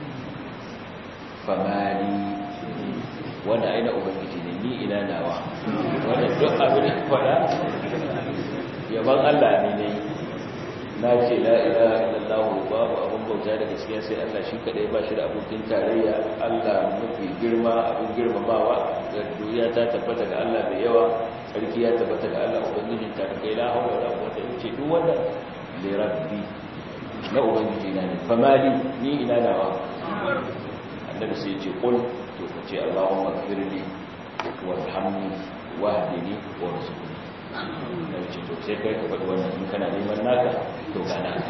famali wanda aina ubangiji ne ni ina nawa wanda duk abin da faɗa yaban Allah ne ne na ce la ilaha illallah babu abin bauta da gaskiya sai Allah shi kadai ba shi da abokin tarayya Allah mafi girma abin girmamawa ga duniya ta tabbata ga Allah mai yawa sarki ya tabbata ga Allah ubangijin ta kai la hawla wala quwwata illa billah duk wanda li rabbi na ubangiji na ne famali ni ina nawa annabi sai ya ce qul to ka ce Allahumma ighfirli warhamni wahdini warzuqni da ce to sai kai ka faɗi wannan in kana neman naka to ga naka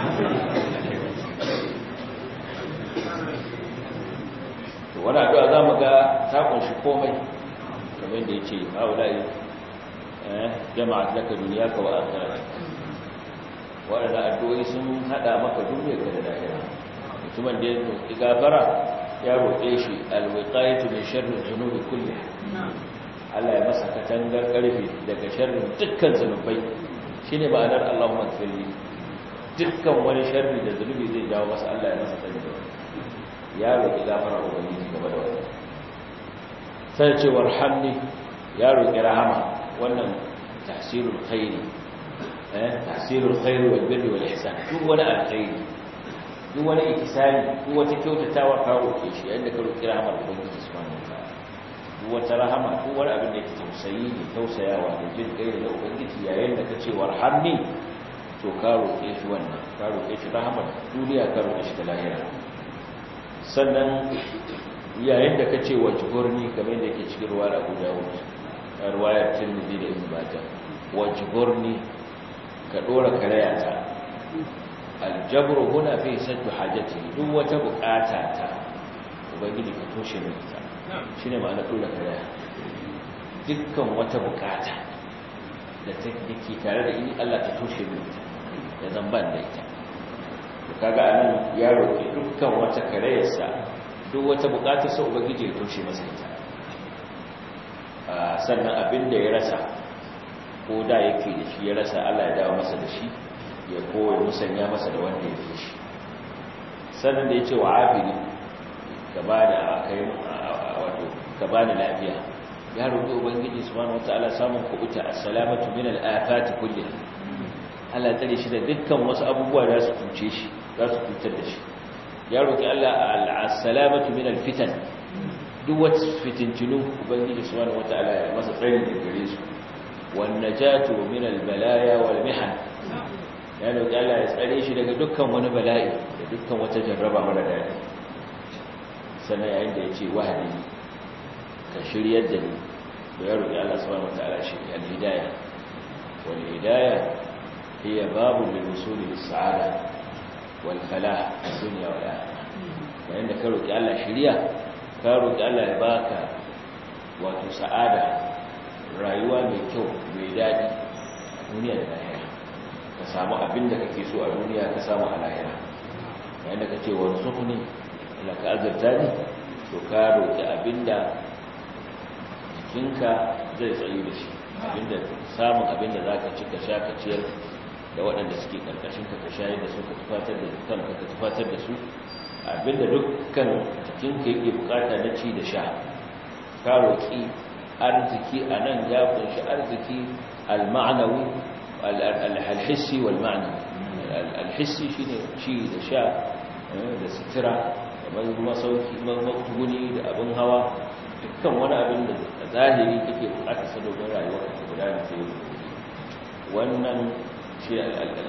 to wani addu'a za mu ga ta kunshi komai kamar da ya ce haula'i jama'a laka duniya ka wa akhirat waɗanda addu'o'i sun haɗa maka duniya ka da lahira mutumin da ya roƙi gafara ya roƙe shi alwiqayatu min sharri dhunubi kulliha Allah ya masa katangar karfe daga sharrin dukkan zunubai shine ma'anar Allahumma gfirli dukkan wani sharri da zunubi zai jawo masa Allah ya masa tsari ya roki gafara ubangiji game da wannan sai ce warhamni ya roki rahama wannan tahsirul khairi eh tahsirul khairi wal birri wal ihsan duk wani alkhairi duk wani ikisani duk wata kyautatawa ka roke shi yadda ka roki rahamar ubangiji subhanahu wa ta'ala wata rahama ko wani abin da yake tausayi ne tausayawa da jin kai da ubangiji yayin da kace warhamni to ka roƙe shi wannan ka roƙe shi rahama duniya ka roƙe shi da lahira sannan yayin da kace wajburni kamar yadda yake cikin ruwa Abu Dawud ruwayar Tirmidhi da Ibn Majah wajburni ka dora karayata aljabru huna fi saddu hajati duk wata bukata ta ubangiji ka toshe mai ita shi ne ma'ana tura kaya dukkan wata bukata da ta ke tare da ini Allah ta toshe minta da zamban da ita kaga anan ya roƙi dukkan wata karayarsa duk wata bukatar sa ubangiji ya toshe masa ita sannan abin da ya rasa ko da yake da shi ya rasa Allah ya dawo masa da shi ya koya musanya masa da wanda ya fi shi sannan da ya ce wa abiri gaba da kai wato ka bani lafiya ya roƙi ubangiji subhanahu wataala samun kubuta assalamatu min al-afati kulliha Allah ya tsare shi da dukkan wasu abubuwa da su tuce shi za su tutar da shi ya roƙi Allah assalamatu min al-fitan duk wata fitintinu ubangiji subhanahu wataala ya masa tsari da gare su wan najatu min al-balaya wal mihan ya roƙi Allah ya tsare shi daga dukkan wani bala'i da dukkan wata jarraba mara daɗi sannan yayin da ya ce wahadi ka shiryar da ni da ya roƙi Allah subhanahu wataala shi al-hidayah wal hidayah hiya babu lil wusul lis sa'ada wal falah dunya wal akhirah yayin da ka roƙi Allah shiriya ka roƙi Allah ya baka wato sa'ada rayuwa mai kyau mai dadi duniya da lahira ka samu abin da kake so a duniya ka samu a lahira yayin da kace warzuqni Allah ka azurta ni to ka roƙi abinda jikinka zai tsayu da shi abinda samun abinda za ka ci ka sha ka ciyar da waɗanda suke ƙarƙashinka ka shayar da su ka tufatar da kanka ka tufatar da su abinda dukkan jikinka yake bukata na ci da sha ka roƙi arziki a nan ya kunshi arziki al-ma'anawi al-hissi wal-ma'anawi al-hissi shine ci da sha da sutura kamar masauki matsuguni da abin hawa dukkan wani abin da zahiri kake bukata sa domin rayuwar ka guda da sai wannan shi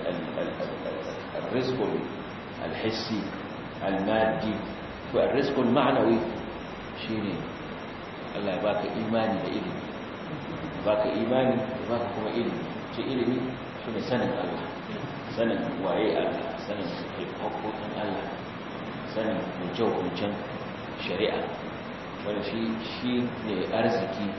al-rizqul al-hissi al-maddi to al-rizqul ma'nawi shine Allah ya baka imani da ilimi baka imani baka kuma ilimi ce ilimi shine sanin Allah sanin waye Allah sanin hukumin Allah sanin hukuncen shari'a wanda shi shi ne arziki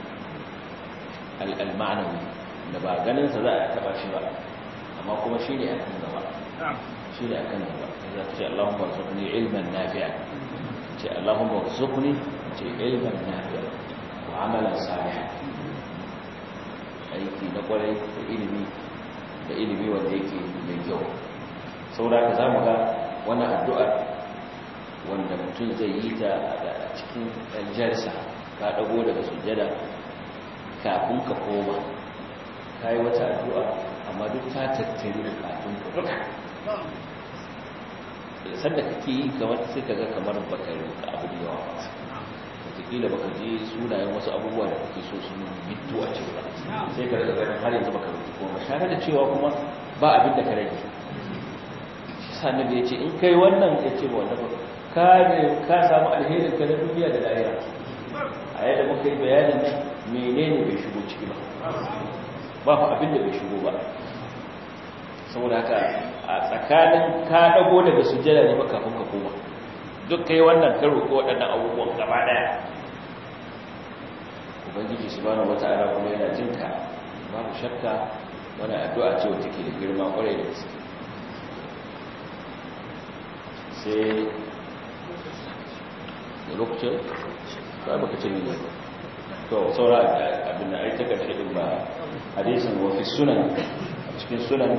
al'almanawi da ba ganinsa za a taba shi ba amma kuma shi ne akan gaba shi ne akan gaba za ce Allahumma warzuqni ilman nafi'a ce Allahumma warzuqni ce ilman nafi'a wa amalan salih aiki na kwarai da ilimi da ilimi wanda yake mai kyau saboda ka zamu ga wannan addu'ar wanda mutum zai yi ta a cikin aljarsa ka dago daga sujjada kafin ka koma ka yi wata addu'a amma duk ta tattari da kafin ka duka sanda kake yi kamar sai ka ga kamar baka roƙa abu da yawa wataƙila baka je sunayen wasu abubuwa da kake so sun bitu a cikin ba sai ka daga ganin har yanzu baka roƙi kuma tare da cewa kuma ba abin da ka rage shi sannan ya ce in kai wannan ya ce ba wanda ba ka samu alherin ka na duniya da lahira a yadda muka yi bayanin nan menene bai shigo ciki ba ba ku abin da bai shigo ba saboda haka a tsakanin ka dago daga sujjada ne ba kafin ka koma duk kai wannan ka roƙi waɗannan abubuwan gaba ɗaya ubangiji subhanahu wata'ala kuma yana jin ka babu shakka wani addu'a ce wacce ke da girma ƙwarai da gaske sai da lokacin ba baka ce ne to saura abin da ai ta karshe din ba hadisin wa fi sunan cikin sunan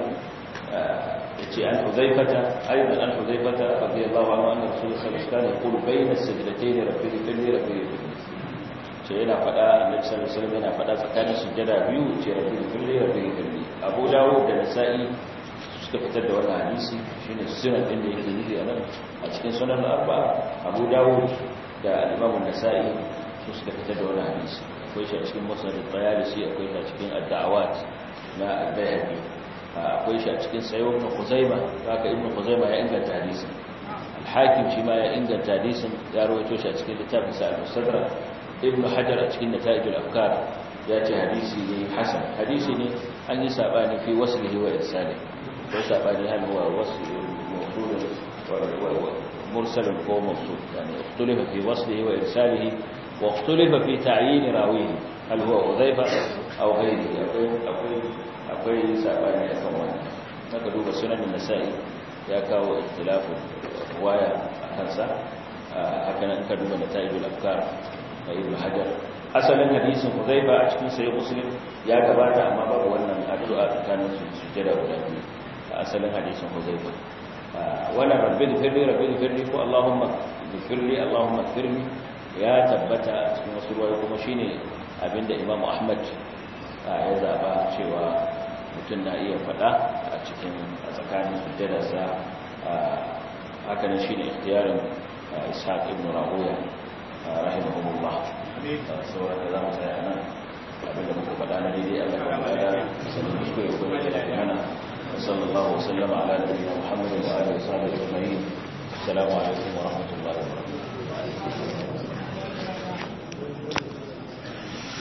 yace an huzaifata aidan an huzaifata radiyallahu anhu anna rasulullah sallallahu alaihi wasallam yaqulu bayna as-sajdatayn rabbi fili rabbi fili ce yana fada annabi sallallahu alaihi wasallam yana fada tsakanin sujjada biyu ce rabbi fili rabbi fili abu dawud da nasa'i suka fitar da wannan hadisi shine sunan din da yake nufi a nan a cikin sunan arba'a abu dawud da al-imam an-nasa'i su suka fitar da wannan hadisi akwai shi a cikin musnad al-bayalisi akwai shi a cikin ad-da'awat na al-bayhaqi akwai shi a cikin sayyid ibn khuzaima haka ibn khuzaima ya inganta hadisin al-hakim shi ma ya inganta hadisin ya rawaito shi a cikin littafin sa al-mustadrak ibn hajar a cikin nata'ij al-afkar ya ce hadisi ne hasan hadisi ne an yi sabani fi waslihi wa irsalihi ko sabani hal huwa wasl mawsul مرسل هو موصول يعني اختلف في وصله وإرساله واختلف في تعيين راويه هل هو حذيفة أو غيره أقول سابعني أكوان نقدوا بسنن النسائي يكاو اختلاف رواية خمسة هكذا نقدوا نتائج الأفكار ابن حجر asalin hadisin Hudhaifa a cikin sahih Muslim ya gabata amma babu wannan addu'a tsakanin su sujjada guda biyu asalin hadisin Hudhaifa wala rabbil firli rabbil firli ko allahumma firli allahumma firli ya tabbata a cikin wasu ruwayo kuma shine abinda imamu ahmad ya zaba cewa mutum na iya fada a cikin a tsakanin sujjadarsa haka ne shine ikhtiyarin ishaq ibn rahuya rahimahumullah sauran da zamu tsaya nan abinda muka fada na daidai Allah ya bada sanin kuskure ko da mana وصلى الله وسلم على نبينا محمد وآله وصحبه أجمعين السلام عليكم ورحمة الله وبركاته